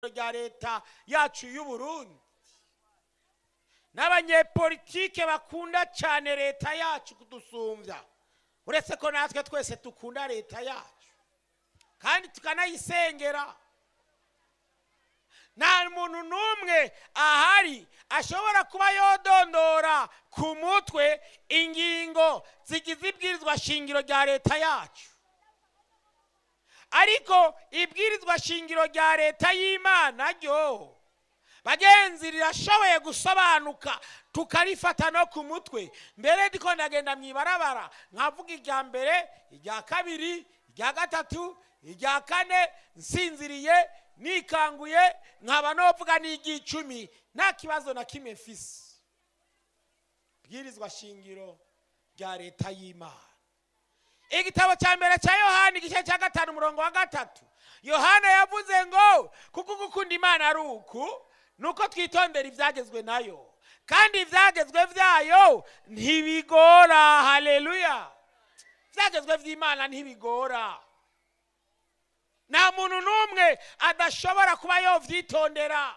rya leta yacu y'u Burundi n'abanyepolitike bakunda cyane leta yacu kudusumbya uretse ko natwe twese dukunda leta yacu kandi tukanayisengera nta muntu n'umwe ahari ashobora kuba yodondora ku mutwe ingingo zigize ibwirizwa shingiro rya leta yacu ariko ibwirizwa shingiro rya leta y'imana ryo bagenzi rirashoboye gusobanuka tukarifata no ku mutwe mbere ndiko ndagenda mu ibarabara nkavuga irya mbere irya kabiri irya gatatu irya kane nsinziriye nikanguye nkaba novuga n'iry'icumi nta kibazo na kimwe mfise bwirizwa shingiro rya leta y'imana igitabo cya mbere cya yohani igice cya gatanu umurongo wa gatatu yohana yavuze ngo kuko gukunda imana ari uku nuko twitondera ibyagezwe nayo kandi ibyagezwe byayo ntibigora haleluya ibyagezwe by'imana ntibigora nta muntu n'umwe adashobora kuba yovyitondera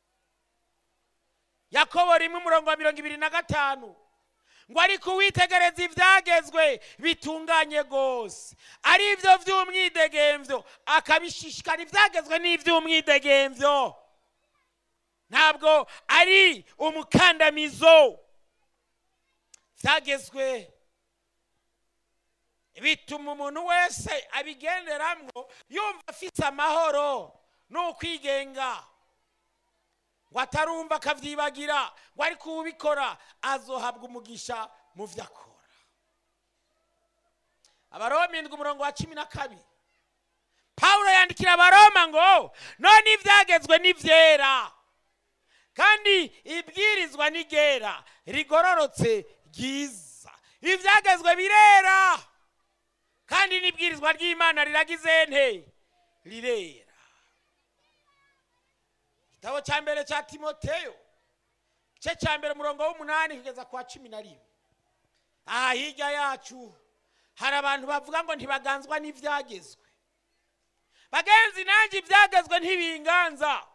yakobo rimwe umurongo wa mirongo ibiri na gatanu ngo ariko uwitegereza ibyagezwe bitunganye rwose ari ibyo by'umwidegemvyo akabishishikara ibyagezwe n'iby'umwidegemvyo ntabwo ari umukandamizo byagezwe bituma umuntu wese abigenderamwo yumva afite amahoro n'ukwigenga ngo atarumva akabyibagira ngo ariko ubikora azohabwa umugisha mu byo akora abaroma indwi umurongo wa cumi na kabiri pawulo yandikira abaroma ngo none ibyagezwe ni byera kandi ibwirizwa ni ryera rigororotse ryiza ibyagezwe birera kandi n'ibwirizwa ry'imana riragize nte rirera igitabo cya mbere cya timoteyo igice cya mbere umurongo w'umunani kugeza ku wa cumi na rimwe aha hirya yacu hari abantu bavuga ngo ntibaganzwa n'ibyagezwe bagenzi nanjye ibyagezwe ntibinganza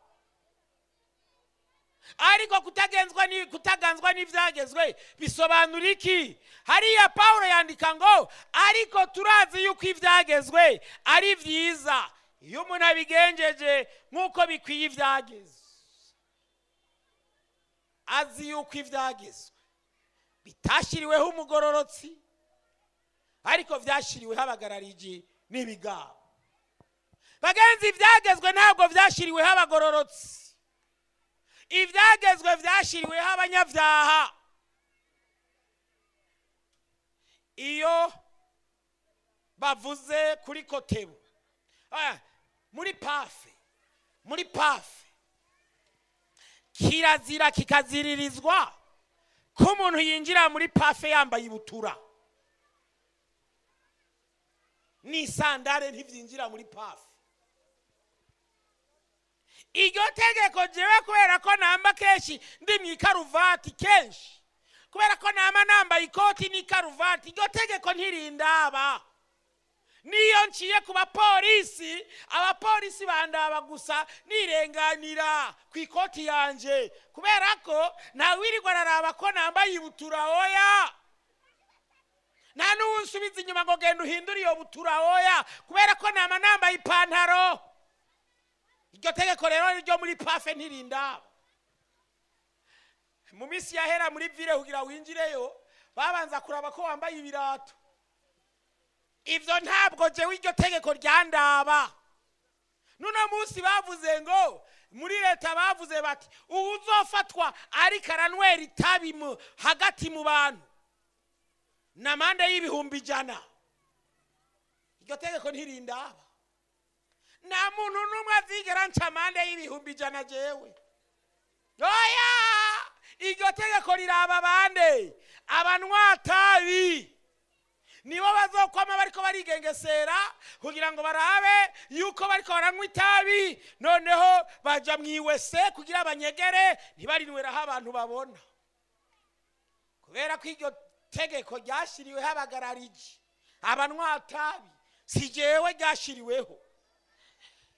ariko kutagenzwa ni kutaganzwa n'ibyagezwe bisobanura iki hariya paul yandika ngo ariko turazi yuko ibyagezwe ari byiza iyo umuntu abigenjeje nk'uko bikwiye ibyagezwe azi yuko ibyagezwe bitashyiriweho umugororotsi ariko byashyiriweho abagarariji n'ibigabo bagenzi ibyagezwe ntabwo byashyiriweho abagororotsi ibyagezwe byashyiriweho abanyabyaha iyo bavuze kuri kotebu muri pafe muri pafe kirazira kikaziririzwa ko umuntu yinjira muri pafe yambaye ibutura n'isandare ntibyinjira muri pafe iryo tegeko jewe kubera ko namba kenshi ndi mu ikaruvati kenshi kubera ko namba nambaye ikoti n'ikaruvati iryo tegeko ntirindaba niyo nciye ku bapolisi abapolisi bandaba gusa nirenganira ku ikoti yanje kubera ko ntawirirwa araraba ko nambaye ibutura oya nta n'uwunsubiza inyuma ngo genda uhindure iyo butura oya kubera ko nama nambaye ipantaro iryo tegeko rero ryo muri pafe ntirindaba mu minsi yahera muri vire kugira winjireyo babanza kuraba ko wambaye ibirato ibyo ntabwo jewe iryo tegeko ryandaba nuno munsi bavuze ngo muri leta bavuze bati ubu uzofatwa ariko aranywera itabi hagati mu bantu na mande y'ibihumbi ijana iryo tegeko ntirindaba nta muntu n'umwe azigera nca amande y'ibihumbi ijana jewe oya iryo tegeko riraba bande abanywatabi nibo bazokwama bariko barigengesera kugira ngo barabe yuko bariko baranywa itabi noneho baja mu iwese kugira banyegere ntibarinweraho abantu babona kubera ko iryo tegeko ryashyiriweho abagarariji abanywatabi si jewe ryashyiriweho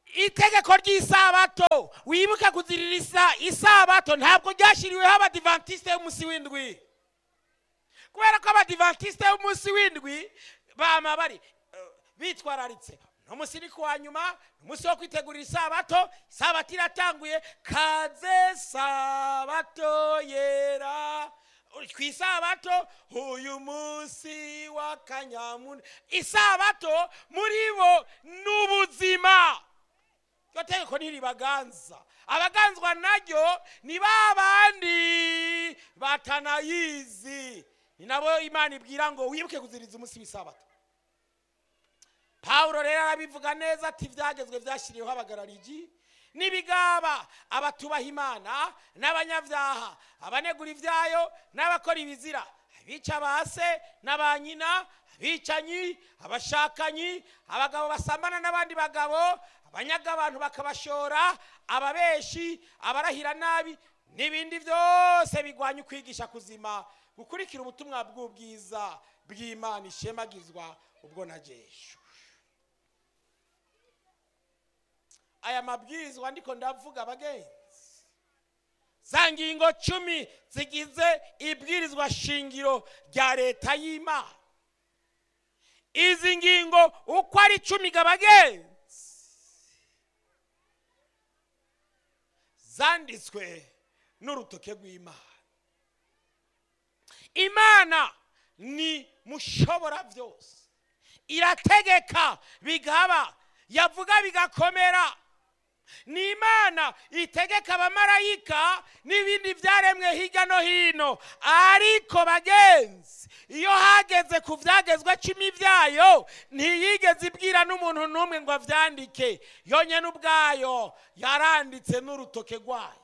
itegeko ry'isabato wibuke kuzirira isa isabato ntabwo ryashyiriweho abadivantisite y'umunsi w'indwi kubera ko abadivantisite y'umunsi w'indwi bama bari eh, bitwararitse n'umunsi ni kuwa nyuma ni umunsi wo kwitegurira isabato isabato iratanguye kaze sabato yera ku isabato uyu munsi w'akanyamuneza isabato muri bo ni ubuzima iryo tegeko ntiribaganza abaganzwa naryo ni ba bandi batanayizi ni nabo imana ibwira ngo wibuke kuziriza umunsi w'isabato pawulo rero arabivuga neza ati ibyagezwe byashyiriweho abagararigi n'ibigaba abatubaha imana n'abanyabyaha abanegura ibyayo n'abakora ibizira abica ba se n'aba nyina abicanyi abashakanyi abagabo basambana n'abandi bagabo abanyaga abantu bakabashora ababeshi abarahira nabi n'ibindi byose bigwanya ukwigisha kuzima gukurikira ubutumwa bw'ubwiza bw'imana ishemagizwa ubwo nagesho aya mabwirizwa ndiko ndavuga abagenzi za ngingo cumi zigize ibwirizwa shingiro rya leta y'imana izi ngingo uko ari cumi gabagenzi zanditswe n'urutoke rw'imana imana ni mushobora byose irategeka bigaba yavuga bigakomera ni imana itegeka abamarayika n'ibindi byaremwe hirya no hino ariko bagenzi iyo hageze ku byagezwe cumi byayo ntiyigeze ibwira n'umuntu n'umwe ngo abyandike yonyine ubwayo yaranditse n'urutoke rwayo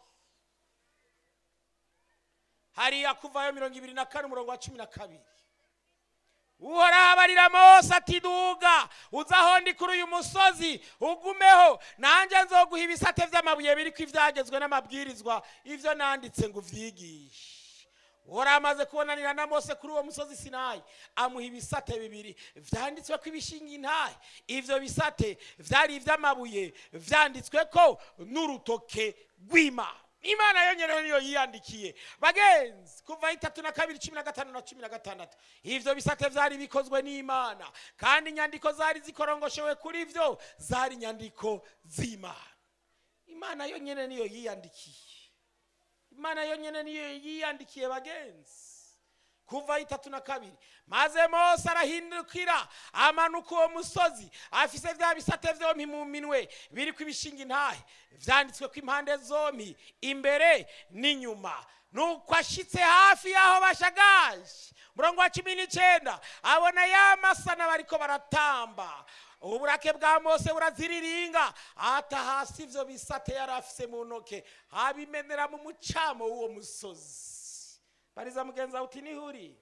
hariya kuvayo mirongo ibiri na kane umurongo wa cumi na kabiri uhoraho abarira mose ati duga uza aho ndi kuri uyu musozi ugumeho nanjye nzoguha ibisate by'amabuye biri ko ibyagezwe n'amabwirizwa ibyo nanditse ngo ubyigishe uhoraho amaze kubonanira na mose kuri uwo musozi sinayi amuha ibisate bibiri byanditswe ko ibishinga intahe ibyo bisate byari iby'amabuye byanditswe ko n'urutoke rw'imana imana yonyine niyo yiyandikiye bagenzi kuva itatu na kabiri cumi na gatanu na cumi na gatandatu ibyo bisate byari bikozwe n'imana kandi inyandiko zari zikorongoshewe kuri byo zari inyandiko z'imana imana yonyine niyo yiyandikiye imana yonyine niyo yiyandikiye bagenzi kuva itatu na kabiri maze mose arahindukira amanuka uwo musozi afise bya bisate byombi mu minwe biri ku ibishinga intahe byanditswe ko impande zombi imbere n'inyuma nuko ashitse hafi y'aho bashagaje murongo wa cumi n'icyenda abona ya masana bariko baratamba uburake bwa mose buraziriringa ata hasi ibyo bisate yari afise mu ntoke abimenera mu mucamo w'uwo musozi bariza mugenzi wawe uti nihuri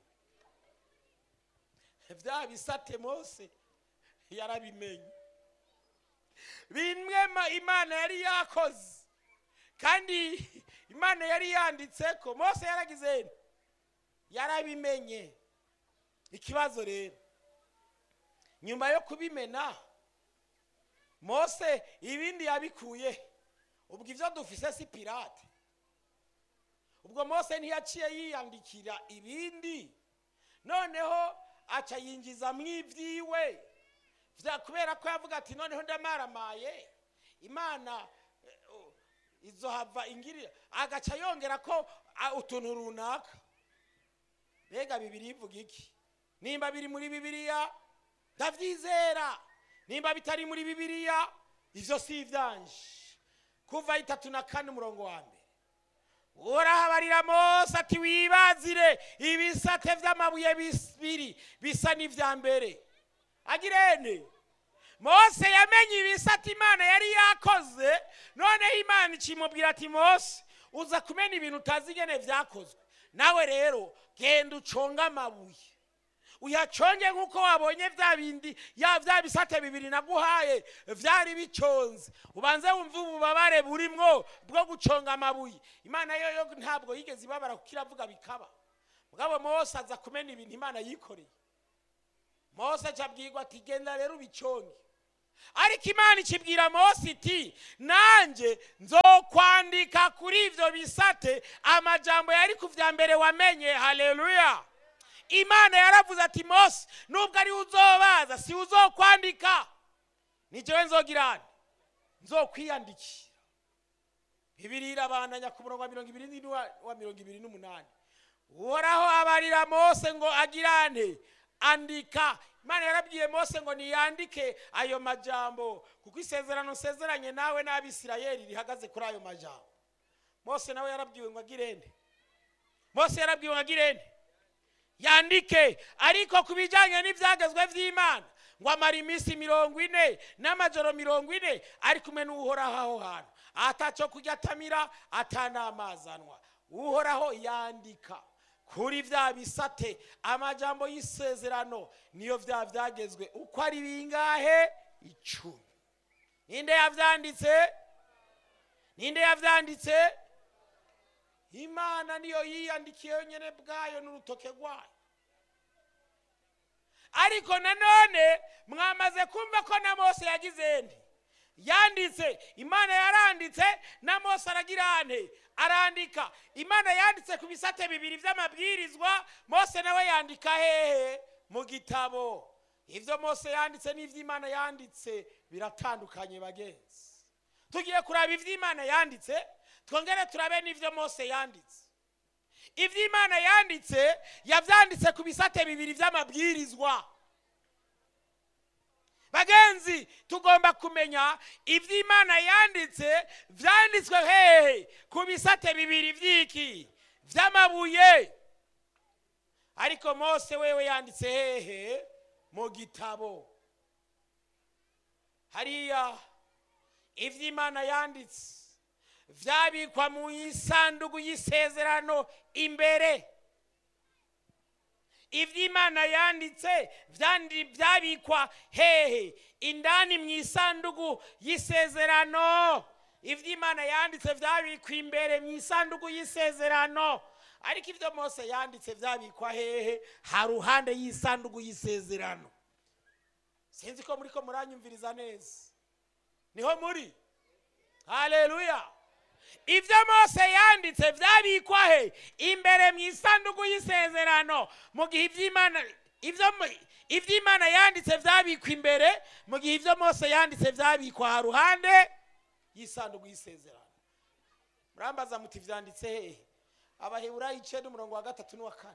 bya bisate mose yarabimenye bimwe ma- imana yari yakoze kandi imana yari yanditse ko mose yaragize nte? yarabimenye ikibazo rero nyuma yo kubimena mose ibindi yabikuye ubwo ibyo dufise si pirate ubwo mose ntiyaciye yiyandikira ibindi noneho aca yinjiza mu ibyiwe Vya- kubera ko yavuga ati noneho ndamaramaye imana eh, oh, izohava ingirira agaca yongera ko ah, utuntu runaka mbega bibiri ivuga iki nimba biri muri bibiliya ndabyizera nimba bitari muri bibiliya ivyo si ivyanje kuva itatu na kane umurongo wa mbere urahabarira mose ati wibazire ibisate vy'amabuye bibiri bisa n'ivya mbere agirene mose yamenye ibisate imana yari yakoze noneho imana ikimubwira ati mose uza kumena ibintu utazi ingene vyakozwe nawe rero genda uconge amabuye uyaconge nk'uko wabonye bya bindi ya bya bisate bibiri naguhaye vyari biconze ubanze wumve ububabare burimwo bwo guconga amabuye imana yo yo ntabwo yigeze ibabara kuko iravuga bikaba mugabo mose aza kumena ibintu imana yikoreye mose acabwirwa ati genda rero ubiconge ariko imana ikibwira mose iti nanjye nzokwandika kuri ibyo bisate amajambo yari ku bya mbere wamenye haleluya imana yaravuze ati mose nubwo ari uzobaza si uzokwandika ni jewe nzogirane nzokwiyandikira bibiri irabandanya ku murongo wa mirongo ibiri n'ine wa mirongo ibiri n'umunani uhoraho abarira mose ngo agirane andika imana yarabwiye mose ngo niyandike ayo majambo kuko isezerano nsezeranye nawe n'abisirayeli rihagaze kuri ayo majambo mose nawe yarabwiwe ngo agirende mose yarabwiwe ngo agirende yandike ariko ku bijyanye n'ibyagezwe by'imana ngo amara iminsi mirongo ine n'amajoro mirongo ine ari kumwe n'uhoraho aho hantu atacyo kujya atamira atanamazanwa uhoraho yandika kuri bya bisate amajambo y'isezerano niyo bya byagezwe uko ari bingahe icumi ninde yabyanditse ninde yabyanditse imana niyo yiyandikiye yonyine bwayo n'urutoke rwayo ariko nanone mwamaze kumva ko na mose yagize nde yanditse imana yaranditse na mose aragira ane arandika imana yanditse ku bisate bibiri by'amabwirizwa mose nawe yandika hehe mu gitabo ibyo mose yanditse n'iby'imana yanditse biratandukanye bagenzi tugiye kuraba iby'imana yanditse twongere turabe n'ibyo mose yanditse iby'imana yanditse yabyanditse ku bisate bibiri by'amabwirizwa bagenzi tugomba kumenya iby'imana yanditse byanditswe hehe ku bisate bibiri by'iki by'amabuye ariko mose wewe yanditse hehe mu gitabo hariya iby'imana yanditse byabikwa mu isanduku y'isezerano imbere iby'imana yanditse byabikwa hehe indani mu isanduku y'isezerano iby'imana yanditse byabikwa imbere mu isanduku y'isezerano ariko ibyo mose yanditse byabikwa hehe ha ruhande y'isanduku y'isezerano sinzi ko muri ko muranyumviriza neza niho muri haleluya ibyo mose yanditse byabikwa he imbere mu isanduku y'isezerano mu gihe iby'imana iby'imana yanditse byabikwa imbere mu gihe ibyo mose yanditse byabikwa ha ruhande y'isanduku y'isezerano murambaza muti byanditse hehe abaheburayi icenda umurongo wa gatatu n'uwa kane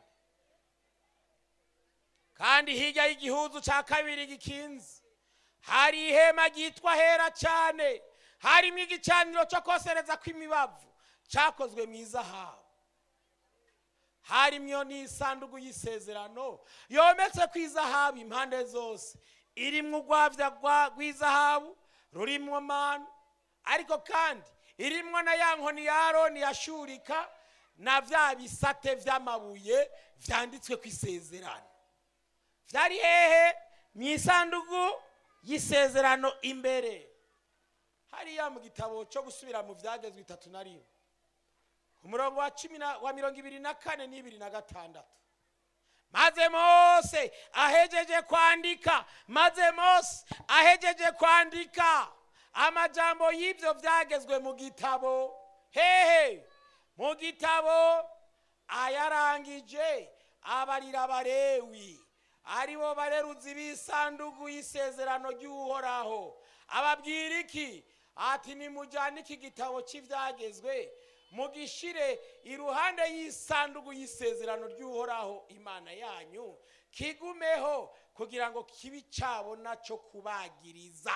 kandi hirya y'igihuzu cya kabiri gikinze hari ihema ryitwa hera cyane harimo igicaniro cyo kosereza kw'imibavu cyakozwe mu izahabu harimo n'isanduku y'isezerano yometse ku izahabu impande zose irimo urwabya rw'izahabu rurimo manu ariko kandi irimo na ya nkoni ya aroni yashurika na bya bisate by'amabuye byanditswe ku isezerano byari hehe mu isanduku y'isezerano imbere hariya mu gitabo cyo gusubira mu byagezwe itatu na rimwe ku murongo wa cumi wa mirongo ibiri na kane n'ibiri na gatandatu maze mose ahejeje kwandika maze mose ahejeje kwandika amajambo y'ibyo byagezwe mu gitabo hehe mu gitabo ayarangije abarira abarewi aribo bareruzi b'isanduku y'isezerano ry'uhoraho ababwira iki ati nimujyane iki gitabo cy'ibyagezwe mugishire iruhande y'isanduku y'isezerano ry'uhoraho imana yanyu kigumeho kugira ngo kibe cyabona cyo kubagiriza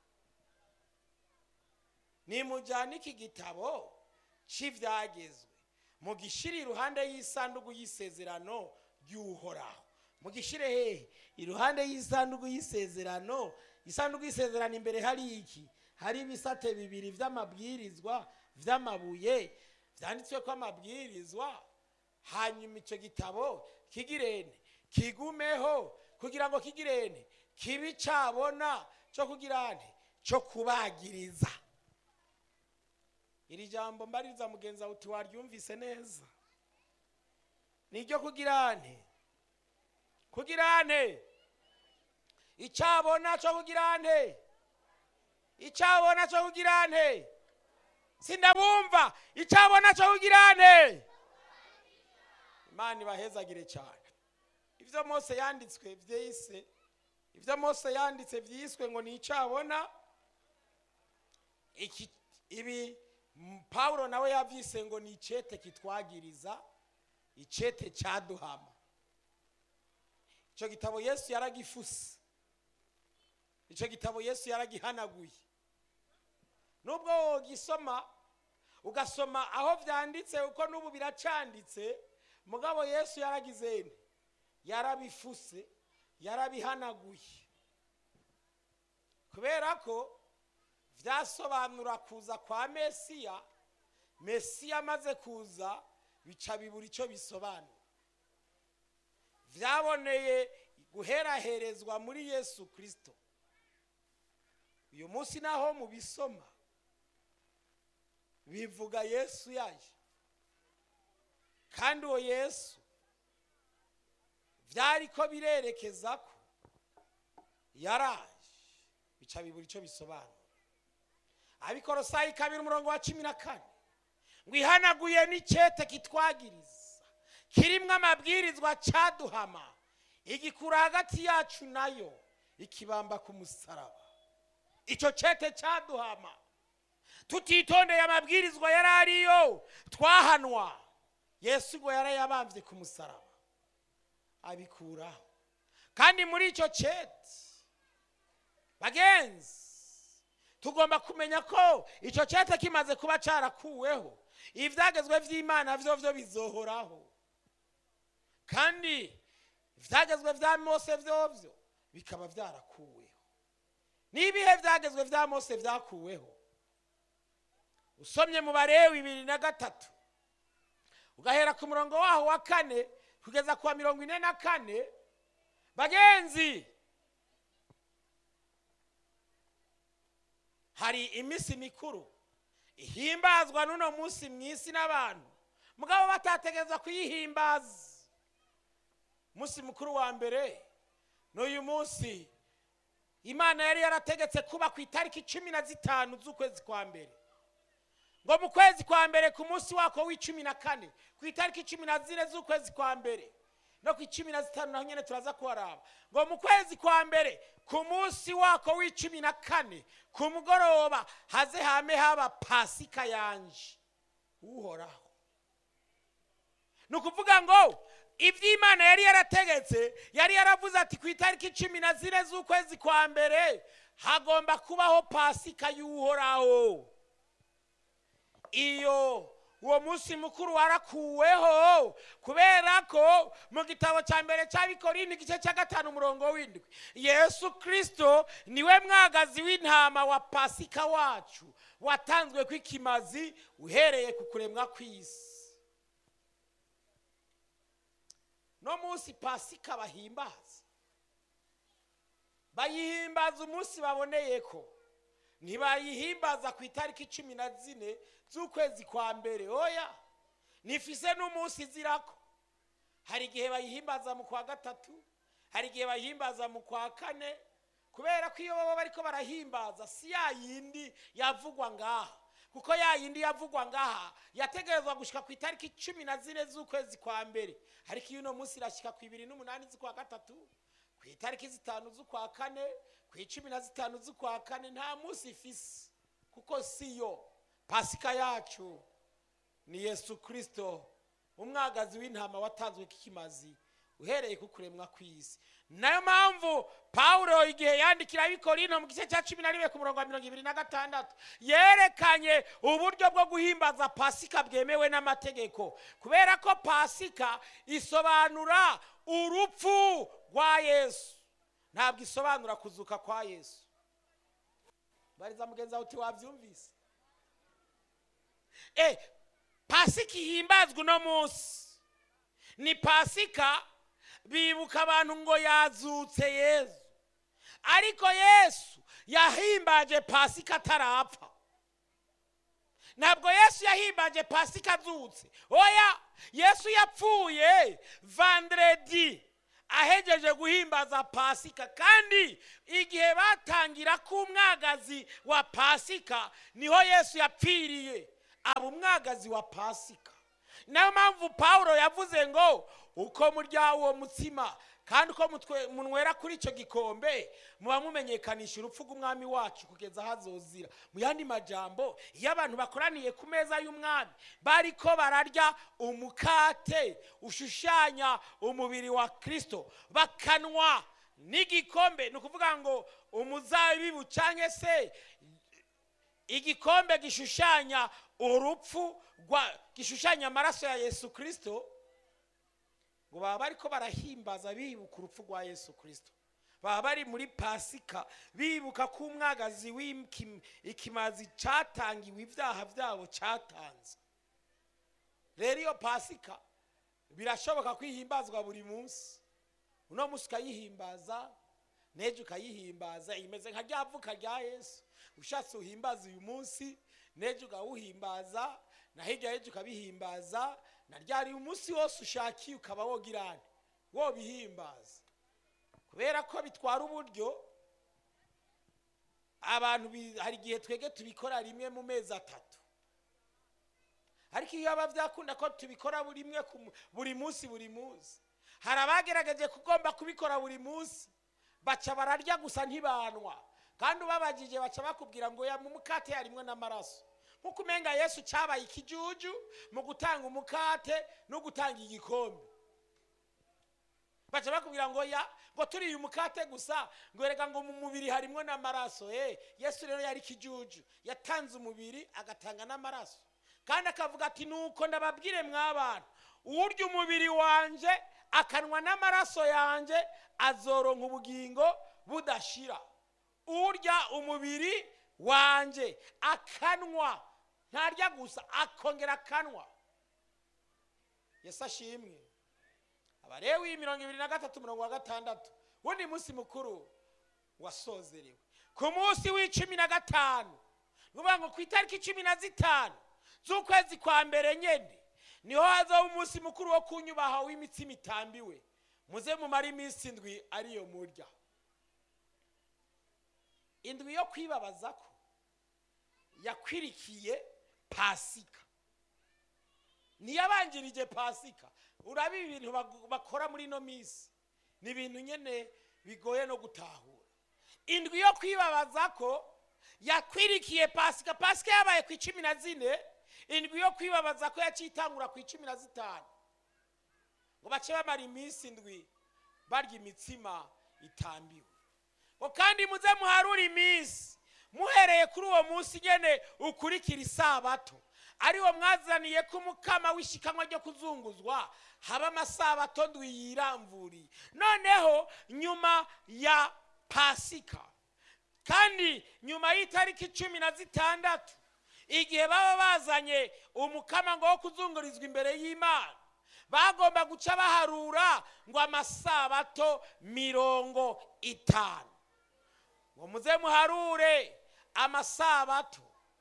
nimujyane iki gitabo cy'ibyagezwe mugishire iruhande y'isanduku y'isezerano ry'uhoraho mugishire hehe iruhande y'isanduku y'isezerano isanduku y'isezerano imbere hari iki hari ibisate bibiri by'amabwirizwa by'amabuye byanditswe ko amabwirizwa hanyuma icyo gitabo kigirene kigumeho kugira ngo kigirene kibe cyabona cyo kugirane cyo kubagiriza iri jambo mbaririza mugenzi wawe uti waryumvise neza niryo kugirane kugirane icyabona cyo kugirane icyabona cyo kugira nte sindabumva icyabona cyo kugira nte imana ibahezagire cyane ibyo mose yanditswe byise ibyo mose yanditse byiswe ngo ni icyabona iki ibi m- pawulo nawe yabyise ngo ni icyete kitwagiriza icyete cyaduhama icyo gitabo yesu yaragifuse icyo gitabo yesu yaragihanaguye nubwo wogisoma ugasoma aho byanditse kuko n'ubu biracanditse mugabo yesu yaragize nte yarabifuse yarabihanaguye kubera ko byasobanura kuza kwa mesiya mesiya amaze kuza bica bibura icyo bisobanura byaboneye guheraherezwa muri yesu kirisito uyu munsi naho mubisoma bivuga yesu yaje kandi uwo yesu byari ko birerekeza ko yaraje bica bibura icyo bisobanura abikorosayi kabiri umurongo wa cumi na kane ngo ihanaguye n'icyete kitwagiriza kirimo amabwirizwa cyaduhama igikura hagati yacu nayo ikibamba ku musaraba icyo cyete cyaduhama tutitondeye amabwirizwa yari ariyo twahanwa yesu ngo yarayabambye ku musaraba abikuraho kandi muri icyo cyete bagenzi tugomba kumenya ko icyo cyete kimaze kuba cyarakuweho ibyagezwe by'imana byo byo bizohoraho kandi ibyagezwe bya mose byo byo bikaba byarakuweho n'ibihe byagezwe bya mose byakuweho usomye mu barewi bibiri na gatatu ugahera ku murongo waho wa kane kugeza ku wa mirongo ine na kane bagenzi hari iminsi mikuru ihimbazwa n'uno munsi mu isi n'abantu mugabo batategereza kuyihimbaza umunsi mukuru wa mbere n'uyu munsi imana yari yarategetse kuba ku itariki cumi na zitanu z'ukwezi kwa mbere ngo mu kwezi kwa mbere ku munsi wako w'icumi na kane ku itariki cumi na zine z'ukwezi kwa mbere no ku icumi na zitanu naho nyine turaza kuharaba ngo mu kwezi kwa mbere ku munsi wako w'icumi na kane ku mugoroba haze hame haba pasika yanje uhoraho ni ukuvuga ngo iby'imana yari yarategetse yari yaravuze ati ku itariki cumi na zine z'ukwezi kwa mbere hagomba kubaho pasika y'uhoraho iyo uwo munsi mukuru warakuweho kubera ko mu gitabo cya mbere cy'abikorindi igice cya gatanu umurongo w'indwi yesu kirisito niwe mwagazi w'intama wa pasika wacu watanzwe kw'ikimazi uhereye ku kuremwa kw'isi no munsi pasika bahimbaza bayihimbaza umunsi baboneye ko ntibayihimbaza ku itariki cumi na zine z'ukwezi kwa mbere oya nifise n'umunsi izirako hari igihe bayihimbaza mu kwa gatatu hari igihe bayihimbaza mu kwa kane kubera ko iyo baba bariko barahimbaza si ya yindi yavugwa ngaha kuko ya yindi yavugwa ngaha yategerezwa gushika ku itariki cumi na zine z'ukwezi kwa mbere ariko iyo uno munsi irashika ku ibiri n'umunani z'ukwa gatatu ku itariki zitanu z'ukwa kane ku icumi na zitanu z'ukwa kane nta munsi ifise kuko siyo pasika yacu ni yesu kirisito umwagazi w'intama watanzwe k'ikimazi uhereye ku kuremwa kw'isi nayo mpamvu pawulo igihe yandikira abikorino mu gice cya cumi na rimwe ku murongo wa mirongo ibiri na gatandatu yerekanye uburyo bwo guhimbaza pasika bwemewe n'amategeko kubera ko pasika isobanura urupfu rwa yesu ntabwo isobanura kuzuka kwa yesu bariza mugenzi wawe uti wabyumvise e pasika ihimbazwa uno munsi ni pasika bibuka abantu ngo yazutse yesu ariko yesu yahimbaje pasika atarapfa ntabwo yesu yahimbaje pasika azutse oya yesu yapfuye vandredi ahegeje guhimbaza pasika kandi igihe batangira ko umwagazi wa pasika niho yesu yapfiriye aba umwagazi wa pasika niyo mpamvu paul yavuze ngo uko murya uwo mutsima kandi uko mutwe- munywera kuri icyo gikombe muba mumenyekanisha urupfu rw'umwami wacu kugeza aho azozira mu yandi majambo iyo abantu bakoraniye ku meza y'umwami bariko bararya umukate ushushanya umubiri wa kristo bakanwa n'igikombe ni ukuvuga ngo umuzabibu cyangwa se igikombe gishushanya urupfu rwa gishushanya amaraso ya yesu kirisito ngo baba bariko barahimbaza bibuka urupfu rwa yesu kirisito baba bari muri pasika bibuka ko umwagazi w'ikimazi cyatangiwe ibyaha byabo cyatanze rero iyo pasika birashoboka kwihimbazwa buri munsi uno munsi ukayihimbaza n'ejo ukayihimbaza imeze nka rya vuka rya yesu ushatse uhimbaza uyu munsi n'ejo ukawuhimbaza na hirya y'ejo ukabihimbaza na ryari umunsi wose ushakiye ukaba wogirane wobihimbaza kubera ko bitwara uburyo abantu bi- hari igihe twege tubikora rimwe mu mezi atatu ariko iyo aba byakunda ko tubikora buri rimwe ku mu- buri munsi buri munsi hari abagerageje kugomba kubikora buri munsi baca bararya gusa ntibanwa kandi ubabagije baca bakubwira ngo ya mu mukate harimwo n'amaraso nk'uko umenga yesu cyabaye ikijuju mu gutanga umukate no gutanga igikombe baca bakubwira ngo ya ngo turiye umukate gusa ngo reka ngo mu mubiri harimwo n'amaraso eh yesu rero yari ikijuju yatanze umubiri agatanga n'amaraso kandi akavuga ati nuko ndababwire mw'abantu uwurya umubiri wanje akanwa n'amaraso yanje azoronka ubugingo budashira urya umubiri wanje akanwa ntarya gusa akongera akanwa yesu ashimwe abarewi mirongo ibiri na gatatu mirongo wa gatandatu wundi munsi mukuru wasozerewe ku munsi w'icumi na gatanu ni ukuvuga ngo ku itariki cumi na zitanu z'ukwezi kwa mbere nyine niho hazaho umunsi mukuru wo kunyubaha w'imitsima itambiwe muze mumare iminsi indwi ariyo murya indwi yo kwibabaza ko yakwirikiye pasika niyabanjirije pasika uraba ibintu bagu- bakora muri ino minsi ni ibintu nyine bigoye no gutahura indwi yo kwibabaza ko yakwirikiye pasika pasika yabaye ku icumi na zine indwi yo kwibabaza ko yacitangura ku icumi na zitanu ngo bace bamara iminsi indwi barya imitsima itambiwe ngo kandi muze muharure iminsi muhereye kuri uwo munsi nyene ukurikira isabato ariwo mwazaniye ko umukama w'ishikanwa ryo kuzunguzwa haba amasabato ndwi yiramvuriye noneho nyuma ya pasika kandi nyuma y'itariki cumi na zitandatu igihe baba bazanye umukama ngo wo kuzungurizwa imbere y'imana bagomba guca baharura ngo amasabato mirongo itanu ngo muze muharure amasabato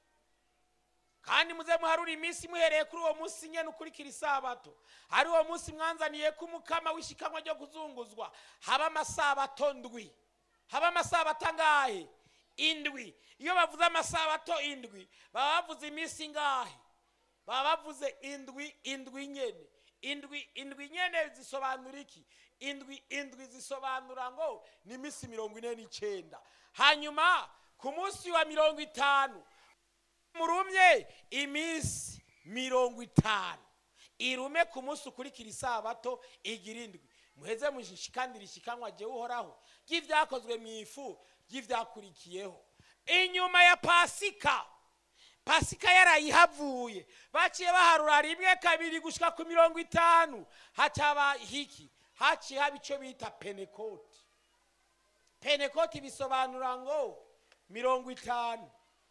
kandi muze muharure iminsi muhereye kuri uwo munsi nyine ukurikira isabato ari uwo munsi mwanzaniye ko umukama w'ishikanwa ryo kuzunguzwa haba amasabato ndwi haba amasabato angahe indwi iyo bavuze amasabato indwi baba bavuze iminsi ingahe baba bavuze indwi indwi nyene indwi indwi nyene zisobanura iki indwi indwi zisobanura ngo ni iminsi mirongo ine n'icyenda hanyuma ku munsi wa mirongo itanu murumye iminsi mirongo itanu irume ku munsi ukurikira isabato igira indwi muheze mushikandira ishikanwa jyewe uhoraho ry'ibyakozwe mu ifu ry'ibyakurikiyeho inyuma ya pasika pasika yarayihavuye baciye baharura rimwe kabiri gushika ku mirongo itanu hacaba hiki haciye haba icyo bita penekoti penekoti bisobanura ngo mirongo itanu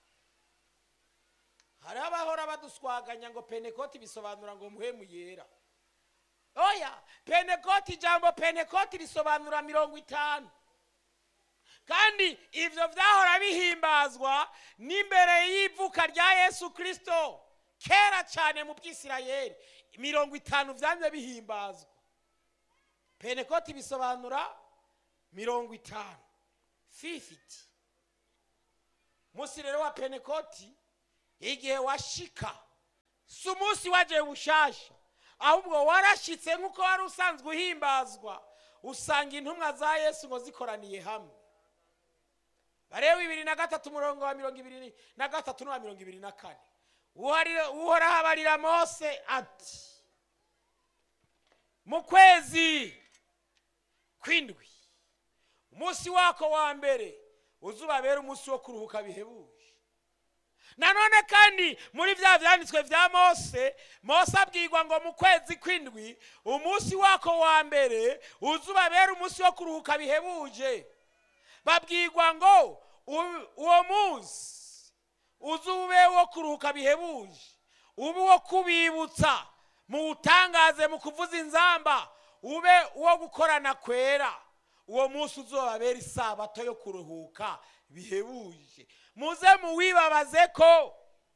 hari abahora baduswaganya ngo penekoti bisobanura ngo muhemu yera oya penekoti ijambo penekoti risobanura mirongo itanu kandi ibyo byahora bihimbazwa n'imbere y'ivuka rya yesu kirisito kera cyane mu bwisirayeri mirongo itanu byamye bihimbazwa penekoti bisobanura mirongo itanu fifiti munsi rero wa penekoti igihe washika si umunsi wagiye bushasha ahubwo warashitse nk'uko wari usanzwe uhimbazwa usanga intumwa za yesu ngo zikoraniye hamwe bareba bibiri na gatatu umurongo wa mirongo ibiri na gatatu n'uwa mirongo ibiri na kane Uharira- uhoraho abarira mose ati mu kwezi kw'indwi umunsi wako wa mbere uzubabera umunsi wo kuruhuka bihebuje nanone kandi muri bya byanditswe bya mose mose abwirwa ngo mu kwezi kw'indwi umunsi wako wa mbere uzubabera umunsi wo kuruhuka bihebuje babwirwa ngo u- uwo munsi uzube wo kuruhuka bihebuje ube uwo kubibutsa muwutangaze mu kuvuza inzamba ube uwo gukorana kwera uwo munsi uzobabera isabato yo kuruhuka bihebuje muze muwibabaze ko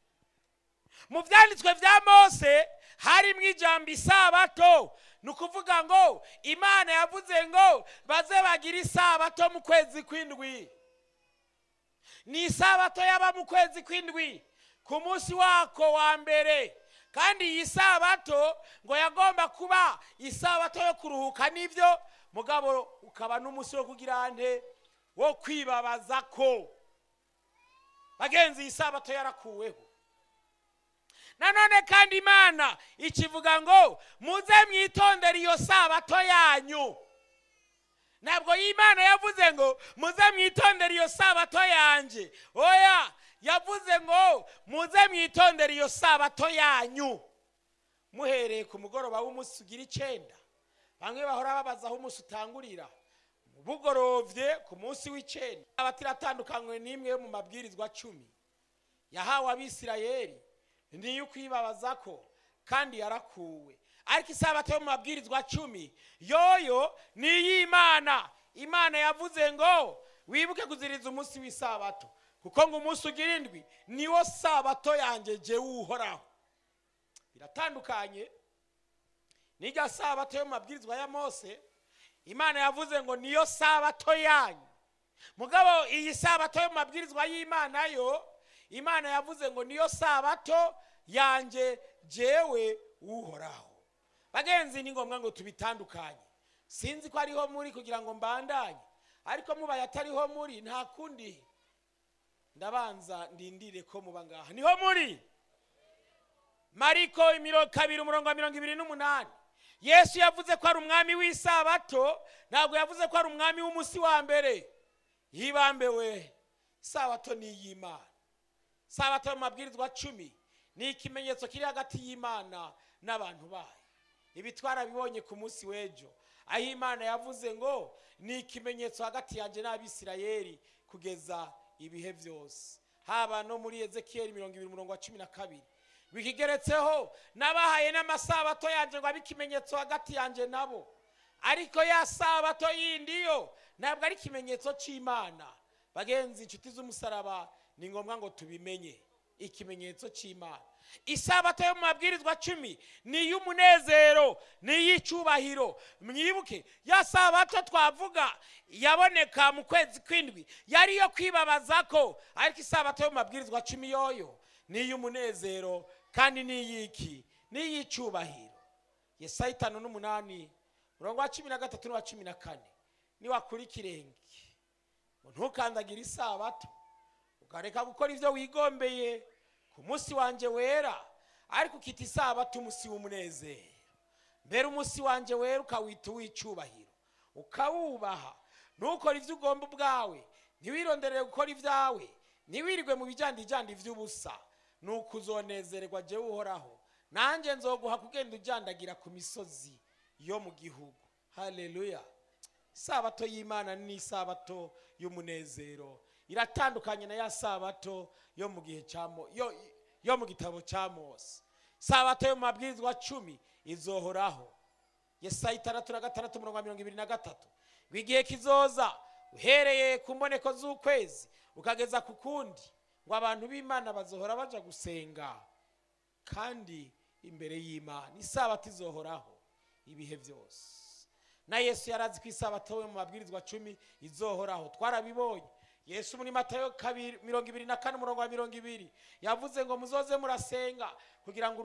mu byanditswe bya mose harimo ijambo isabato ni ukuvuga ngo imana yavuze ngo baze bagire isabato mu kwezi kw'indwi ni isabato yaba mu kwezi kw'indwi ku munsi wako wa mbere kandi iyi sabato ngo yagomba kuba isabato yo kuruhuka nibyo mugabo ukaba n'umunsi wo kugira nte wo kwibabaza ko bagenzi iyi sabato yarakuweho nanone kandi imana ikivuga ngo muze mwitondere iyo sabato yanyu ntabwo y'imana yavuze ngo muze mwitondere iyo sabato yanjye oya yavuze ngo muze mwitondere iyo sabato yanyu muhereye ku mugoroba w'umunsi ugira icyenda bamwe bahora babaza aho umunsi utangurira bugorovye ku munsi w'icyenda sabato iratandukanywe n'imwe yo mu mabwirizwa cumi yahawe abisirayeli niyo ukwibabaza ko kandi yarakuwe ariko isabato yo mu mabwirizwa cumi yoyo ni iy'imana imana yavuze ngo wibuke kuziriza umunsi w'isabato kuko ngo umunsi ugira indwi niwo sabato yanjye jyewe uhoraho biratandukanye n'irya sabato yo mu mabwirizwa ya mose imana yavuze ngo niyo sabato yanyu mugabo iyi sabato yo mu mabwirizwa y'imana yo imana yavuze ngo niyo sabato yanjye jyewe uhoraho bagenzi ni ngombwa ngo tubitandukanye sinzi ko ariho muri kugira ngo mbandanye ariko mubaye atariho muri nta kundi ndabanza ndindire ko muba ngaha niho muri mariko imiro kabiri umurongo wa mirongo ibiri n'umunani yesu yavuze ko ari umwami w'isabato ntabwo yavuze ko ari umwami w'umunsi wa mbere yibambewe isabato ni iy'imana sabato mu mabwirizwa cumi ni ikimenyetso kiri hagati y'imana n'abantu bayo ibi twarabibonye ku munsi w'ejo aho imana yavuze ngo ni ikimenyetso hagati yanjye n'abisirayeli kugeza ibihe byose haba no muri ezekiyeli mirongo ibiri umurongo wa cumi na kabiri bikigeretseho n'abahaye n'amasabato yanjye ngo abe ikimenyetso hagati yanjye nabo ariko ya sabato yindi yo ntabwo ari ikimenyetso cy'imana bagenzi inshuti z'umusaraba ni ngombwa ngo tubimenye ikimenyetso cy'imana isabato yo mu mabwirizwa cumi ni iy'umunezero ni iy'icyubahiro mwibuke ya sabato twavuga yaboneka mu kwezi kw'indwi yari iyo kwibabaza ko ariko isabato yo mu mabwirizwa cumi yoyo ni iy'umunezero kandi ni iy'iki ni iy'icyubahiro yesaya itanu n'umunani murongo wa cumi na gatatu n'uwa cumi na kane niwakura ikirenge ngo ntukandagire isabato ukareka gukora ibyo wigombeye ku munsi wanjye wera ariko ukita isabato umunsi w'umunezero mbere umunsi wanjye wera ukawita uw'icyubahiro ukawubaha ntukore ibyo ugomba ubwawe ntiwironderere gukora ibyawe ntiwirirwe mu bijyandijyandi by'ubusa ni uko uzonezererwa jyewe uhoraho nanjye nzoguha kugenda ujyandagira ku misozi yo mu gihugu haleluya isabato y'imana ni isabato y'umunezero iratandukanye na ya sabato yo mu gihe cya Mo- yo, yo mu gitabo cya mose sabato yo mu mabwirizwa cumi izohoraho yesaya itandatu na gatandatu umurongo wa mirongo ibiri na gatatu ngo igihe kizoza uhereye ku mboneko z'ukwezi ukageza ku kundi ngo abantu b'imana bazohora baja gusenga kandi imbere y'imana isabato izohoraho ibihe byose na yesu yarazi ko isabato we mu mabwirizwa cumi izohoraho twarabibonye yesu muri matayo kabiri mirongo ibiri na kane umurongo wa mirongo ibiri yavuze ngo muzoze murasenga kugira ngo